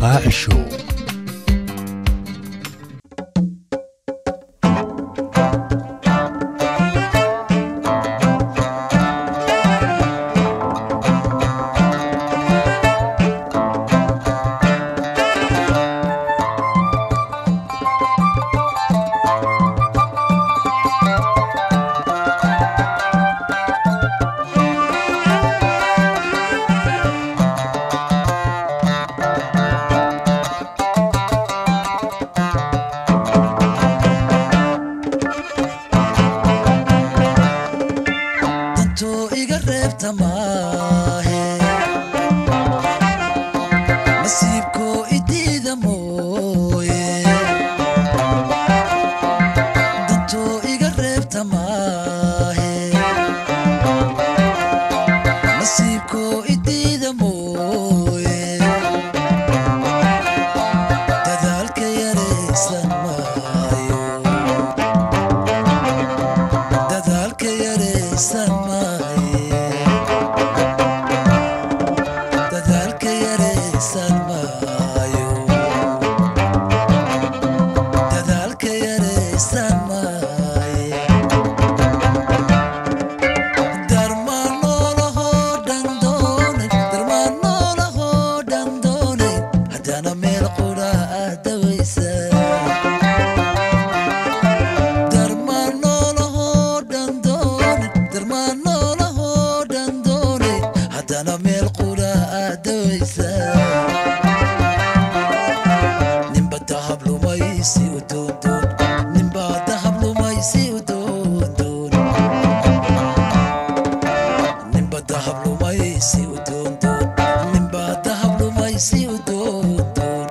qaacishow dantuu iga reebta maahe nasiibkoo idiida mooye dantuu iga reebta maahe nasiibkoo idiida mooye dadaalka yaraysan maayo dadaalka yaraysan maaye dadaalka yaraysan maayo dadaalka yaraysan maaye darmaan noolahoo dhan doonay darmaan noolahoo dhan doonay haddana meel qudha aadawaysa darmaan noolahoo dhan doone darmaan noolahoo dhan doone haddana meel qudha aadawaysa ninba dahab lumaysi u doondoon ninba dahab lumaysi u doondoon ninba dahab lumaysi u doondoon ninba dahab lumaysi u doondoon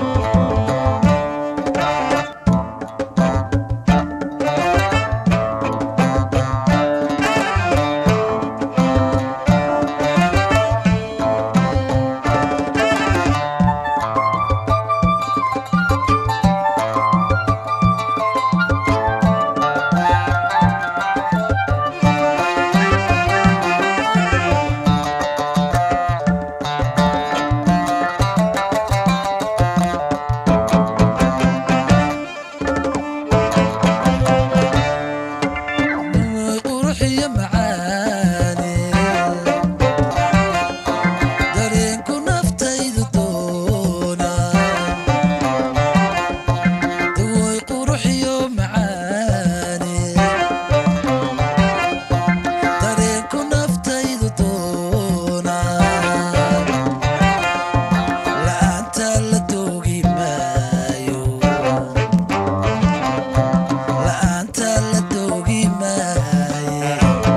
quruxiyo macaane dareenku naftaydu doona dawoy quruxiyo macaane dareenku naftaydu doona la'aanta la doogi maayo la'aanta la doogi maaye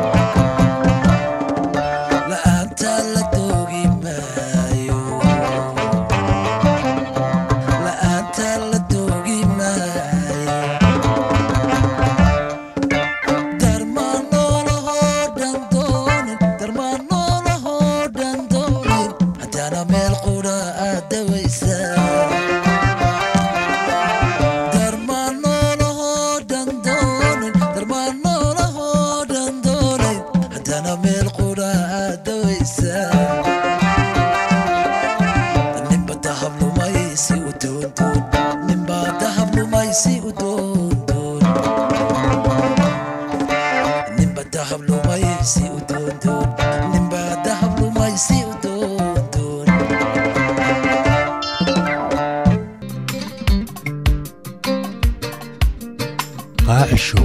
la'aanta la doogi maayo la'aanta la doogi maaye darmaan noolahoo dhan doonin darmaan noolahoo dhan doonin haddana meel qudha aadawaysa darmaan noolahoo dhan doonin darmaan noolahoo dhan doonin haddana meel qudha aadawaysa ninba dahab lumaysi u doondoon ninba dahab lumaysi u doondoon ninba dahab lumaysi u doondoon ninba dahab lumaysi u doondoon qaacishow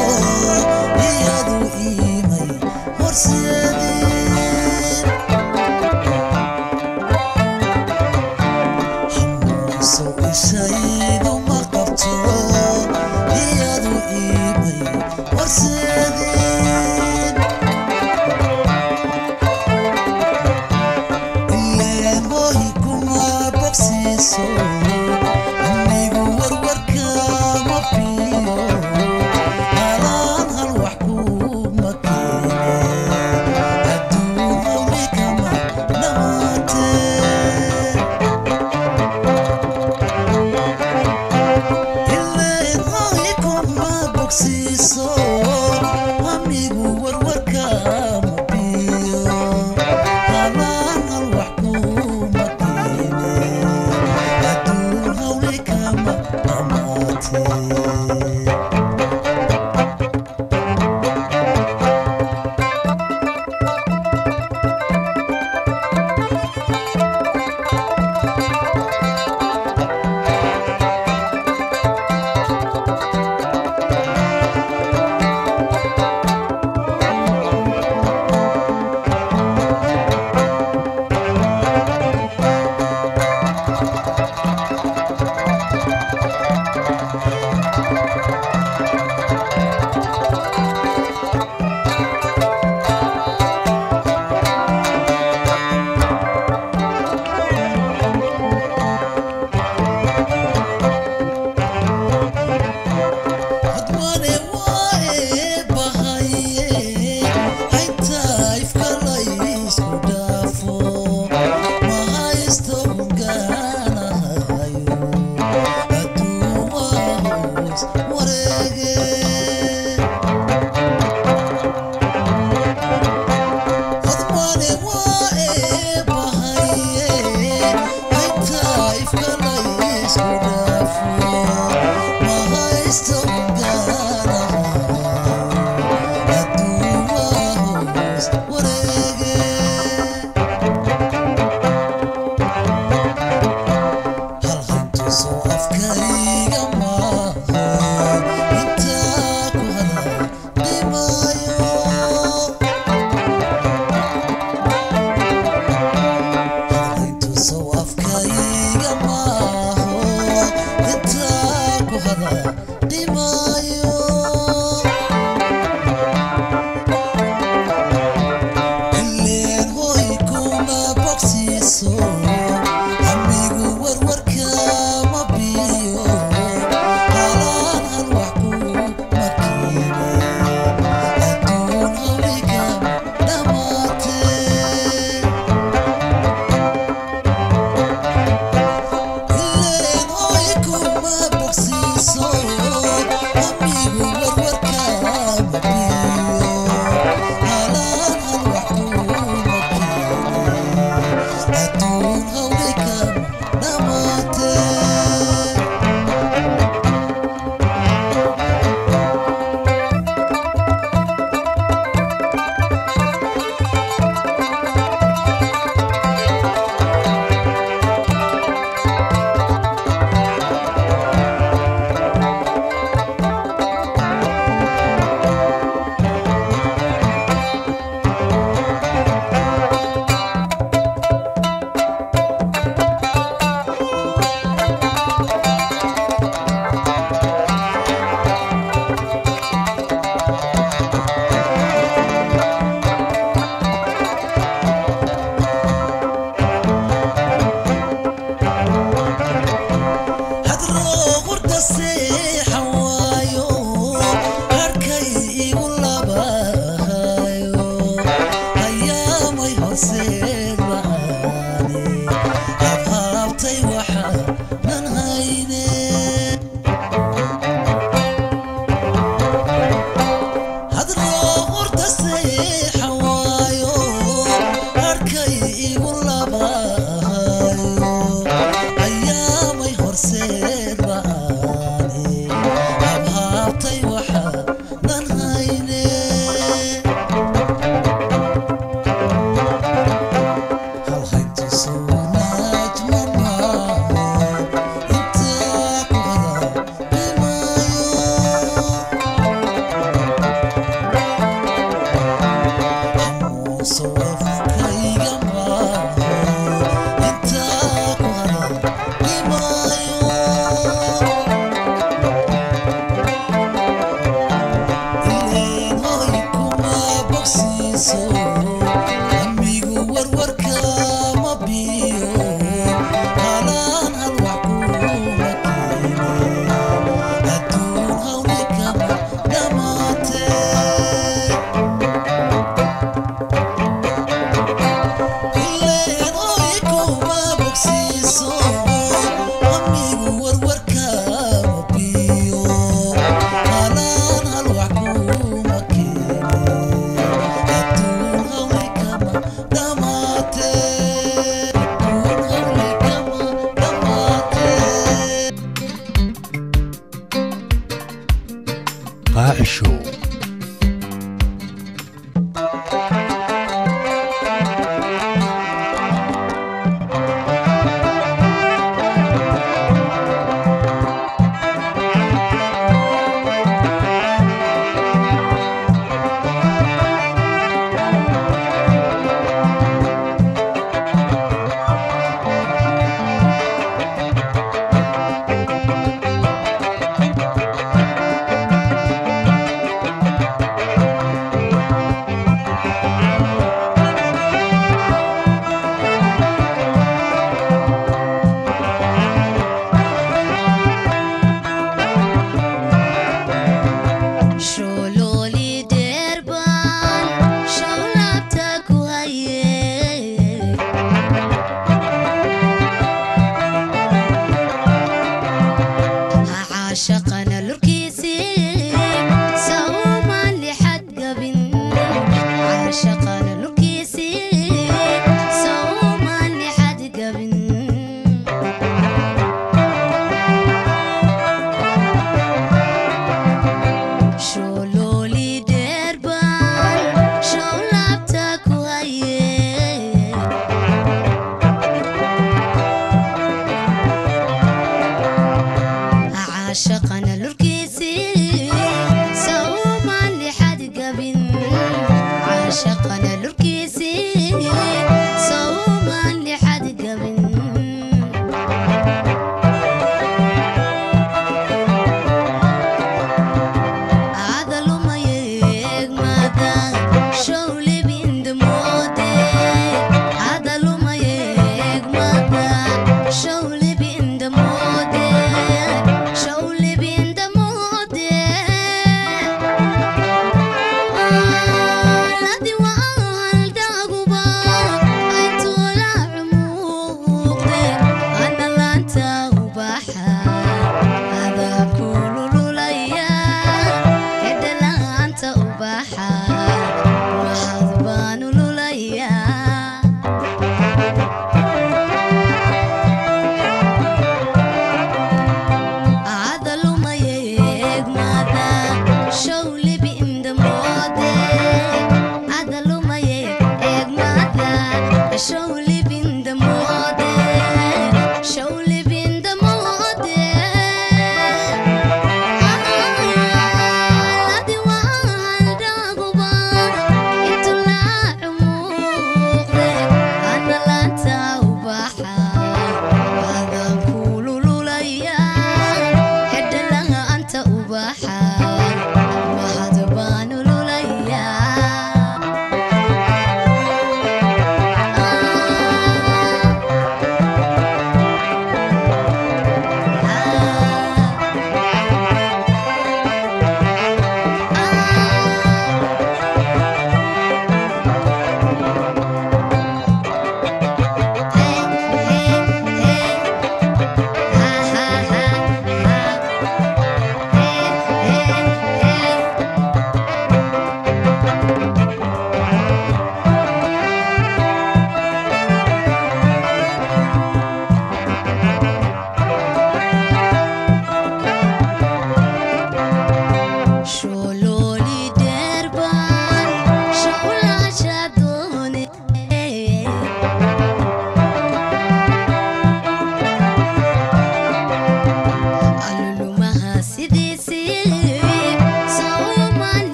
iyadu iimay horseedin hamuuso ishaydu ma qabto iyadu iimay horseedin ileen hoohi kuma bogsiiso anigu warwarka ma fiyo halaan hal wax kuma keene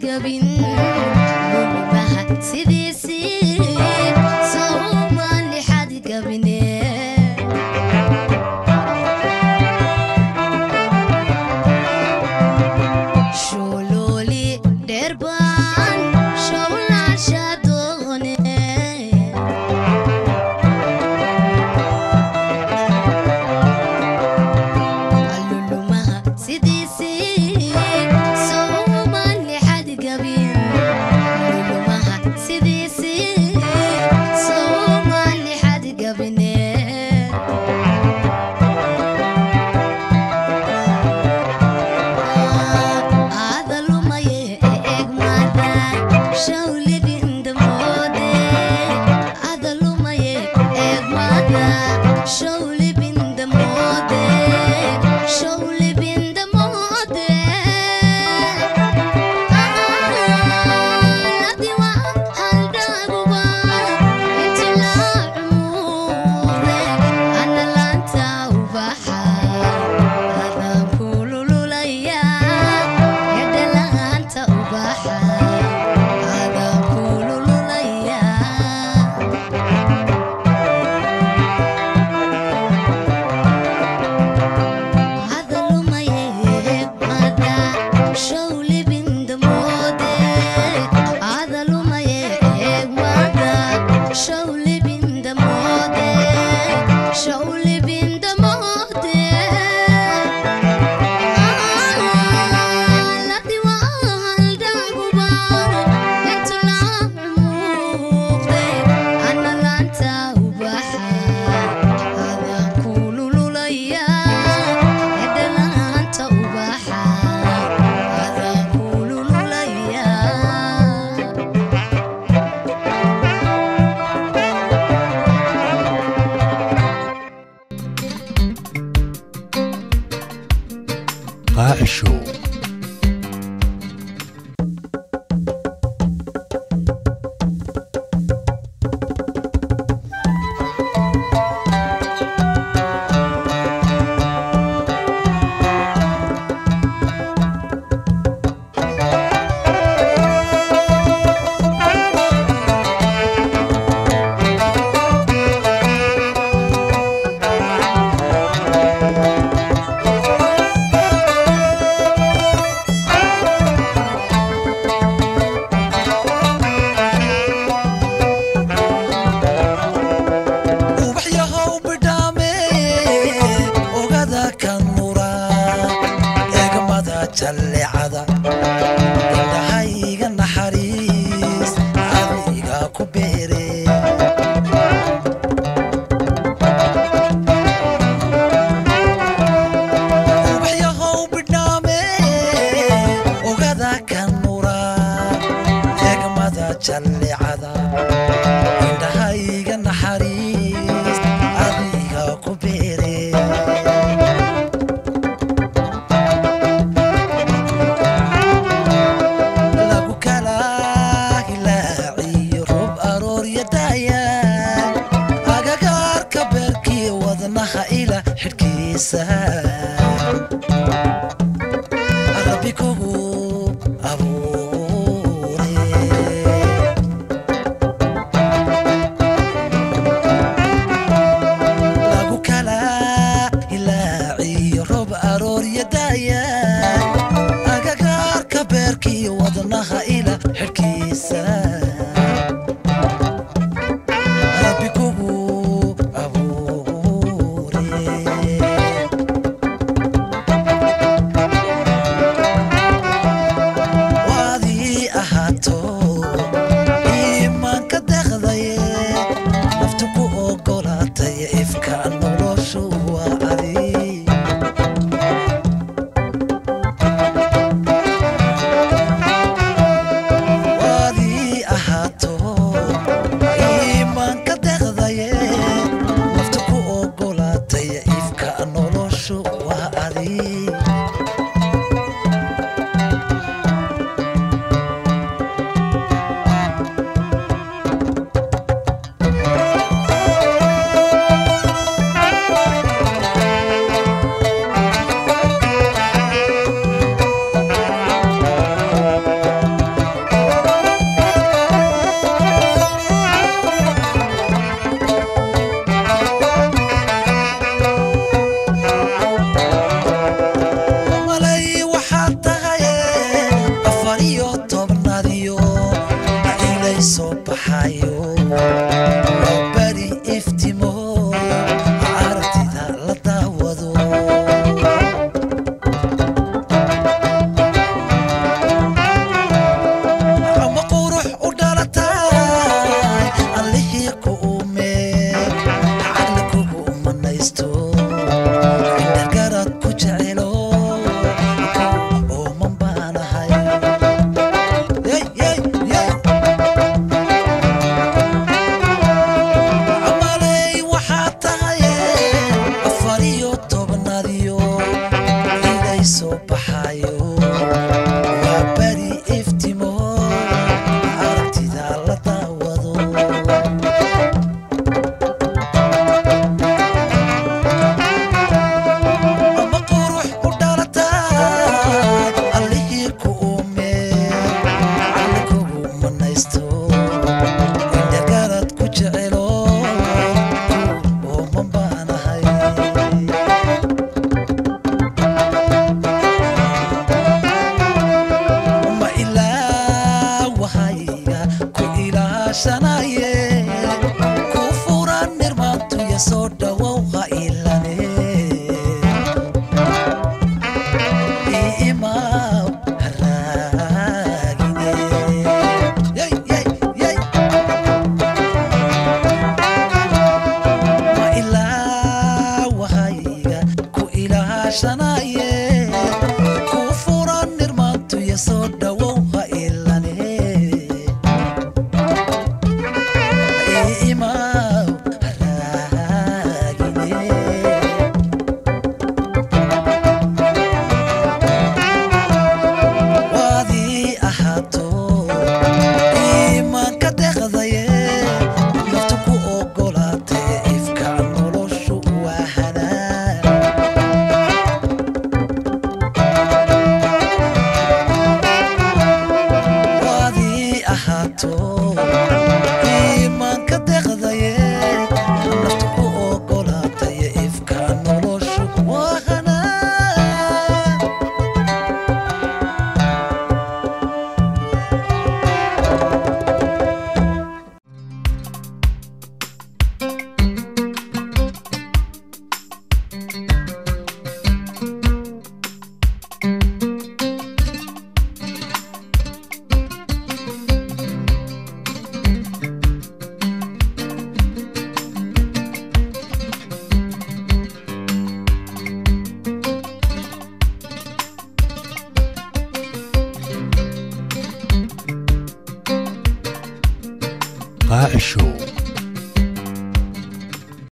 gabin lulimaha sidiisii sawmaan lixad gabine shulooli dheerbaan showlaasha doone alulumaha sidiisii sawmaan lixad gabin lulumaha sidiisii sawmaan lixad gabine adalumaye egmada shawlibindamode adalumaye egmada shawlibindamode shawlibindamode ladiwa haldaguba intilaacuure analanta ubaxa adaan kulululaya yadhalaanta ubaxa adaan kulululaya adalumaye mada shawlibindamode adalumaye mada shawlibindamode shawlibindamode ladiwa haldaguba intulaamuuqde analanta ubaxa adaan kulululaya edhalaanta ubaxa adaan kulululaya قاع شو ubaxyahow bidhaame ogada kan mura eegmada jallecada indhahayga naxariis adiga ku beere ubaxyahow bidhaame ogada kan mura eegmada jallecada indhahayga naxariis adiga ku beere lagu kala hilaaciyo roob aroorya daaya agagaarka beerkii wadnaha ila xidhkiisa rabbi kugu abuure lagu kala hilaaciyo roob aroorya daaya agagaarka beerkii wadnaha ila xidhkiisa rabbi kugu abuure waadii ahaato iimaanka deqdaye naftu ku ogolaatay ifka noloshu waa adi waadii ilaashanaye ku furan nirmaantuya soo dhawow ha ilane iimaw haraagine Yey, yey, yey. ma ilaa wahayga ku ilaashanaye ku furan nirmaantuya soo dhawow ha ilane iimaw haraagine waadii ahaato iimaanka deqdaye naftu ku ogolaatay ifka noloshu waa hanaan waadii ahaato iimaanka deqdaye naftu ku ogolaatay ifka noloshu waa hanaan قاع الشوق